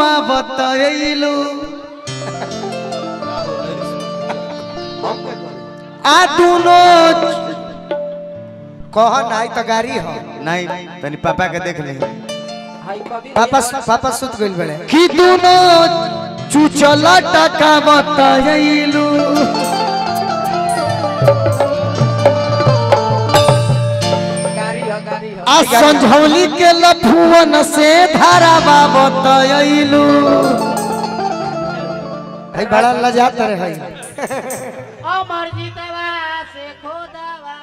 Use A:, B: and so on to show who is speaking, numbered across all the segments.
A: चुमा बतैलू आ दुनो कह नहीं तो गाड़ी हो
B: नहीं तनी पापा के देख ले
A: पापा पापा सुत गइल बड़े कि दुनो चुचल टका बतैलू आ संझौली के लफुवन से धारावा बतैलू भाई बड़ा लजात रहे भाई
C: अमर जीतवा से खोदवा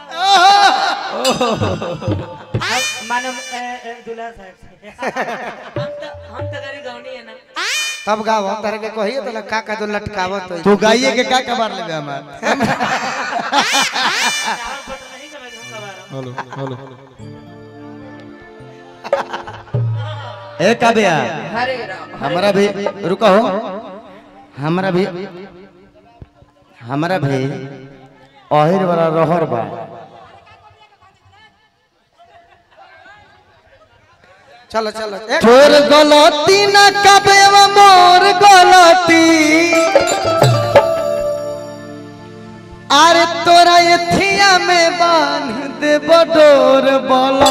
C: मानो ए, ए, दूल्हा साहब से हम तो हम तो गरी गौनी है ना
A: तब गाओ तारे के कहिए तो का का दो लटकावत होई
B: तू गाइए के का कबार लेबे हमार
C: चावल बट नहीं समझ हम कबार
B: हेलो हेलो ए काबिया
C: हरे राम
B: हमारा भी रुको हो हमारा भी हमारा भी अहिर वाला रहर बा
A: चलो चलो तोर गलती न कबे मोर गलती अरे तोरा एथिया में बांध दे बडोर बोलो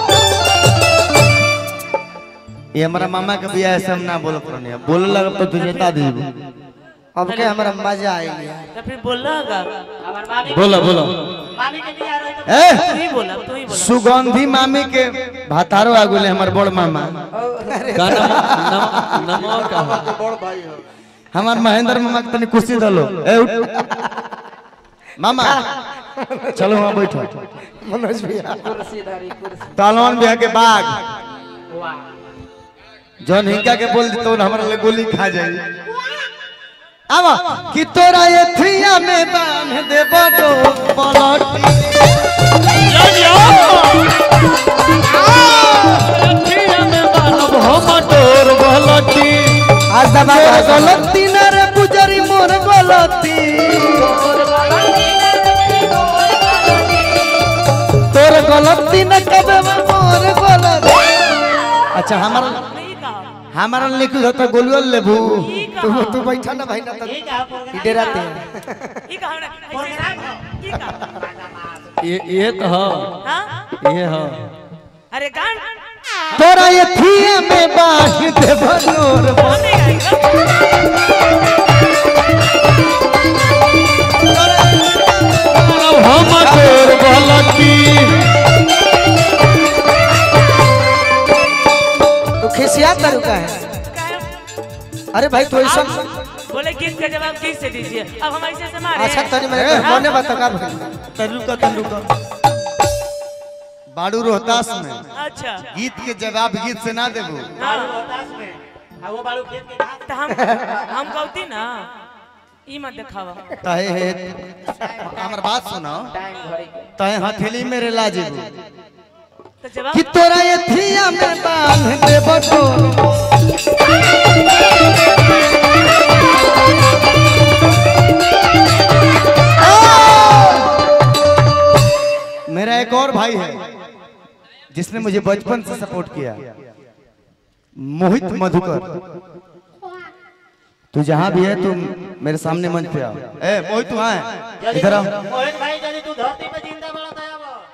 B: ये हमारा मामा के बियाह है सब ना बोल पड़ने बोल लगा तो तुझे बता दी
A: अब के हमरा मजा आई यार
C: तो फिर बोलना होगा हमार मामी
B: बोलो बोलो
C: मामी के लिए आ रहे तो
B: ए
C: तू ही बोला तू ही बोला
B: सुगंधी मामी के भातारो आगुले हमार बड़ मामा हमार महेंद्र मामा के तनी कुर्सी दलो ए उठ मामा चलो वहां बैठो
A: मनोज भैया
C: कुर्सी धारी कुर्सी
B: तालवान बिया के बाग
C: वाह
B: जौन हिंका के बोल दी तो हमारा ले गोली खा जाई
A: आवा कि तोरा एथिया में बांध दे बडोर पलटी
B: अब हम तोर गलती
A: आज दबा गलती न रे पुजरी मोर गलती तोर गलती न कबे मोर गलती अच्छा हमारा
C: नहीं कहा
B: हमारा लिखल होता गोलुआ लेबू
C: ये
A: तू
C: कहा
A: तू बैठा ना भाई ना तो
C: ये कहा प्रोग्राम
A: डराते
C: ये कहा ना प्रोग्राम ये कहा
B: ये ये तो हो
C: हां
B: ये हो
C: अरे गान
A: तोरा एथिया में बांध दे बनोर
C: हमें आएगा
B: हम तोर गलती
A: तू खिसिया तरीका है अरे भाई तो ऐसा
C: बोले किस का जवाब किस से दीजिए अब हम ऐसे से मारे
A: अच्छा तनी मेरे मने बता का भाई
B: तरुका तरुका बाड़ू रोहतास में
C: अच्छा
B: गीत के जवाब गीत से ना देबू
C: तो हम हम गौती ना ई मत दिखावा
B: तहे हे हमर बात सुनो तहे हथेली मेरे लाजेबू
C: तो जवाब
A: कि तोरा एथिया में बांध दे बनोर
B: मेरा एक और भाई है जिसने मुझे बचपन से सपोर्ट किया मोहित मधुकर तू जहां भी है तू मेरे सामने मंच पे आओ ए मोहित तू है इधर आओ
C: मोहित भाई यदि तू धरती पे जिंदा बड़ा दया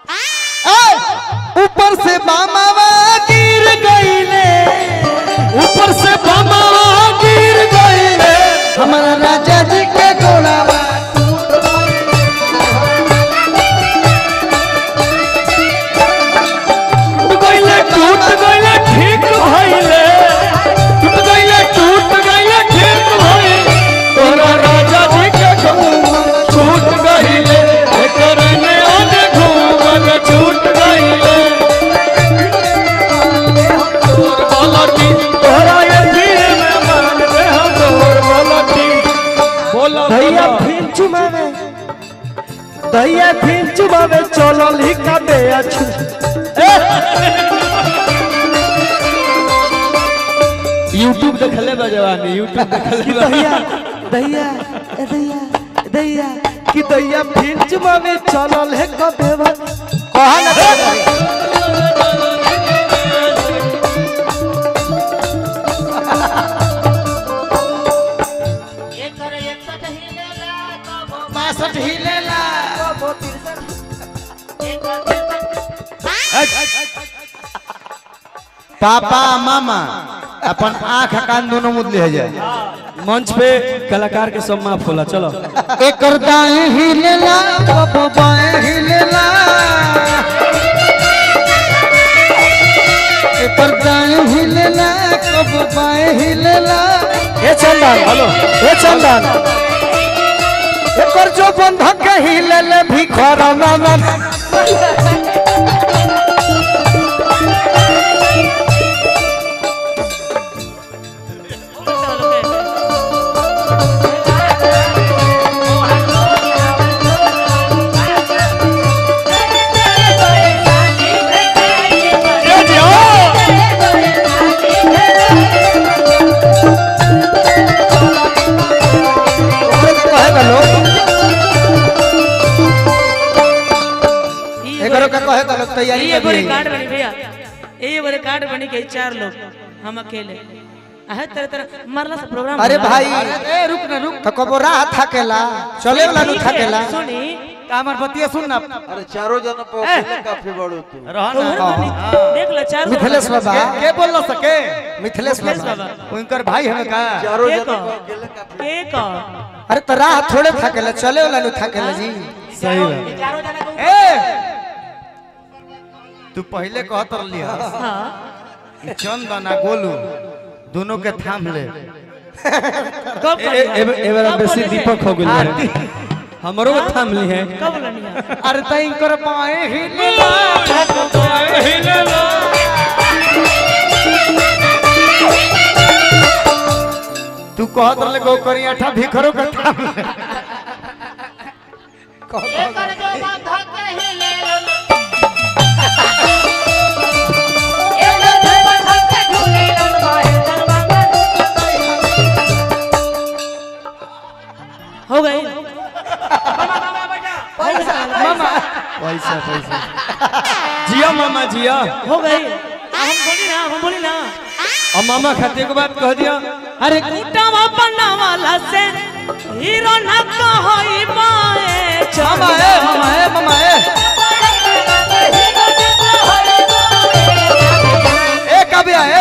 A: ए, ऊपर से बामावा गिर गईले ऊपर से बामावा गिर गईले हमारा राजा जी के गोलावा टूट गईले टूट गईले ठीक भइले टूट गईले टूट गईले ठीक भइले तोरा राजा जी के गोलावा छूट गईले एकर में ओने घूमल छूट गईले बोलती तोरा ये दिल में मान दे हम तोर बोलती बोलो भैया फिर चुमावे भैया फिर चुमावे चलल ही काबे अछु
B: यूट्यूब देखले बा जवानी यूट्यूब देखले बा
A: दैया दैया ए दैया दैया कि दैया फिर चुमावे चलल है कबे कहा ना
B: पापा मामा अपन आंख कान दोनों मुद ले जाए
A: मंच पे कलाकार के सब माफ होला चलो
B: एकर दाएं हिलेला कब बाएं हिलेला एकर दाएं हिलेला कब बाएं हिलेला
A: ए चंदन हेलो ए चंदन
B: एकर जो बंधक हिलेले भिखरा मामा
A: ए जी ओ
B: कहे गलो एकरो का कहे गलो तैयारी
C: ये एगो
B: कर
C: रिकॉर्ड बनी भैया ये एगो रिकॉर्ड बनी के चार लोग हम अकेले आहे तरह तरह मरला से प्रोग्राम
B: अरे
C: होला।
B: भाई ए रुक ना रुक तो कबो राह थकेला चले वाला नु
C: ठीक है,
B: थकेला
C: सुनी
B: हमर बतिया सुन ना
D: अरे चारों जना पे अकेले काफी बड़ो तू
C: तोहर बनी देख ला चार लोग
B: मिथिलेश बाबा
A: के बोल सके
B: मिथिलेश बाबा
C: बाबा।
B: उनकर भाई हमें का
D: चारों
C: के
D: जना
C: कह?
D: पे अकेले काफी
C: के कह?
B: अरे तो राह थोड़े थकेला चले वाला नु थकेला जी
A: सही बात
B: ए तू पहले कहत रहली
C: हाँ
B: चंदन आ गोलू दोनों के थाम ले
C: कब
A: ए ए ए बार बेसी दीपक हो गेल है हमरो थाम ली है
C: कब लनिया
B: अरे तई कर पाए ही तू कहत रहले गो करी अठा भिखरो के थाम ले
C: हो गई
B: मामा पैसा पैसा
A: जिया मामा जिया
C: हो गई हम बोली ना हम बोली ना
A: अब मामा खाते के बात कह दिया
C: अरे कुटावा बनावाला से हीरो ना कहई बाए
B: मामा ए मामा ए मामा ए ए कभी आए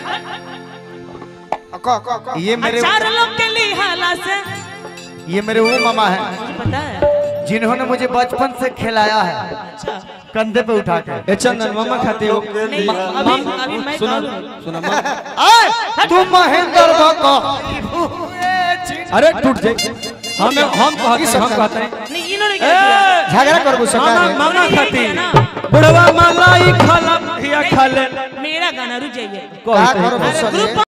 B: ये मेरे
C: चार लोग के लिहाला से
B: ये मेरे वो मामा है
C: मुझे पता है
B: जिन्होंने मुझे बचपन से खिलाया है
C: अच्छा
B: कंधे पे उठा के
A: ए चंदन मामा खाते हो
C: नहीं,
A: मा-
C: अभी-
A: माम-
C: अभी मैं
A: सुना
C: कहूँ।
A: सुना मामा
B: आए तू महेंद्र बको
A: अरे टूट जाए हम हम कहते हैं हम कहते हैं
C: नहीं इन्होंने क्या किया
B: झगड़ा करबो
A: मामा
B: सरकार
A: मामा
C: ये
A: खाती
C: किया ना।
A: बुढ़वा मलाई खाला भैया खा ले
C: मेरा गाना रुक जाइए
A: कहते हैं।
B: का करो
C: अरे
B: गुस्सा
C: ग्रुप